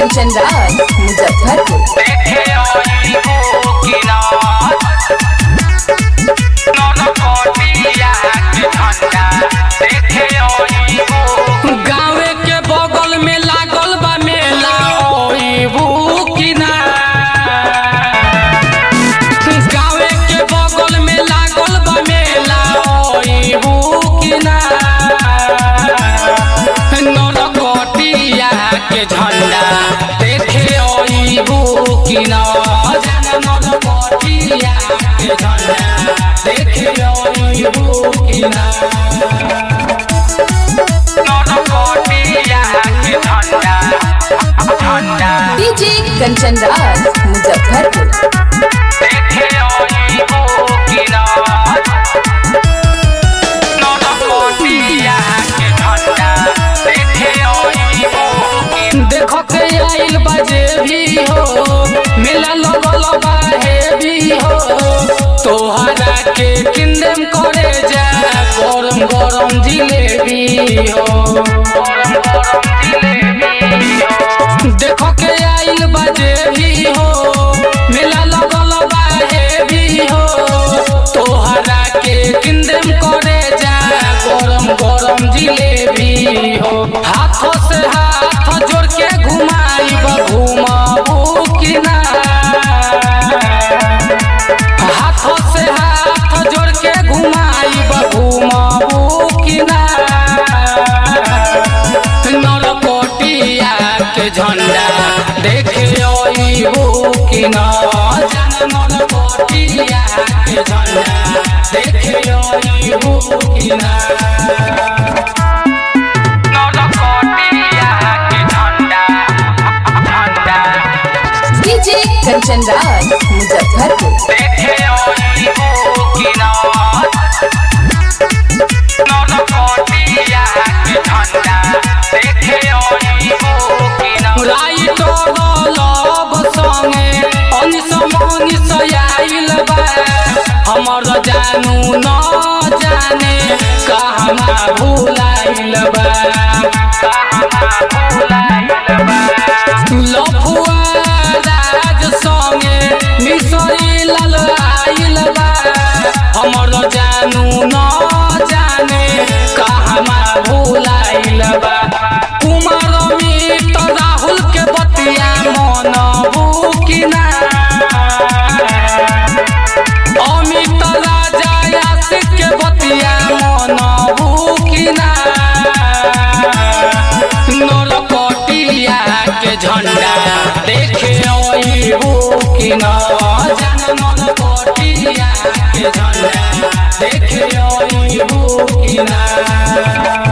कंचन राज मुजफ्फरपुर गाँवे के बगल में लागल बा मेला ओइबू की ना गाँवे के बगल में लागल बा मेला ओइबू की ना नरकटिया के झंडा देखे ओइबू की ना जन नरकटिया के झंडा देखे ओइबू की ना डीजे कंचन राज मुजफ्फरपुर देखो के आइल बाजे भी हो मेला लगल बाहे भी हो तोहरा के किंदम करे जा गरम गरम जिलेबी हो देखो के आइल बाजे भी हो मेला लगल बाहे भी हो तोहरा के किंदम करे जा गरम गरम जिलेबी हो हाथों से हाथ जोड़ के घुमाई घुमाबू कि ना हाथों से हाथ जोड़ के घुमाई घुमाबू कि ना नरकोटिया के झंडा देखे अइबू कि ना जन नरकोटिया के झंडा देखे अइबू कि ना डीजे कंचन राज मुजफ्फरपुर राइट लब संगे अनिस मनिस आइल बा हमर जानू न जाने कहमा भुलाइल बा लफुआ राज संगे मिसरी लाल आइल बा हमर जानू न जाने कहमा भुलाइल बा कुमार मित राहुल के बतिया मनबू कि ना अमित राजा यासिक के बतिया मनबू कि ना नरकटिया के झंडा देखे अइबू कि ना जन नरकटिया के झंडा देखे अइबू कि ना